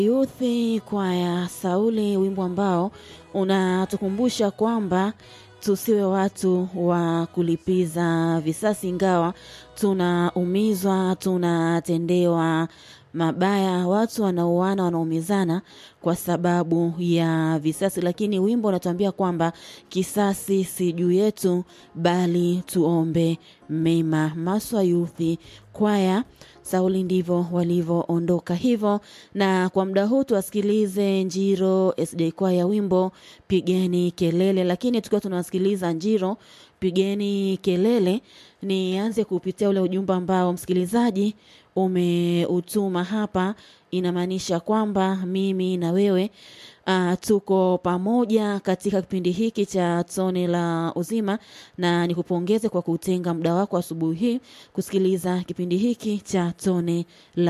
Yuthi kwaya Sauli, wimbo ambao unatukumbusha kwamba tusiwe watu wa kulipiza visasi, ingawa tunaumizwa, tunatendewa mabaya, watu wanauana, wanaumizana kwa sababu ya visasi, lakini wimbo unatuambia kwamba kisasi si juu yetu, bali tuombe mema. Maswa Yuthi kwaya Sauli ndivyo walivyoondoka hivyo. Na kwa muda huu tuwasikilize Njiro SJ kwaya wimbo pigeni kelele, lakini tukiwa tunawasikiliza Njiro pigeni kelele, nianze kupitia ule ujumbe ambao msikilizaji umeutuma hapa. Inamaanisha kwamba mimi na wewe uh, tuko pamoja katika kipindi hiki cha tone la uzima, na nikupongeze kwa kutenga muda wako asubuhi hii kusikiliza kipindi hiki cha tone la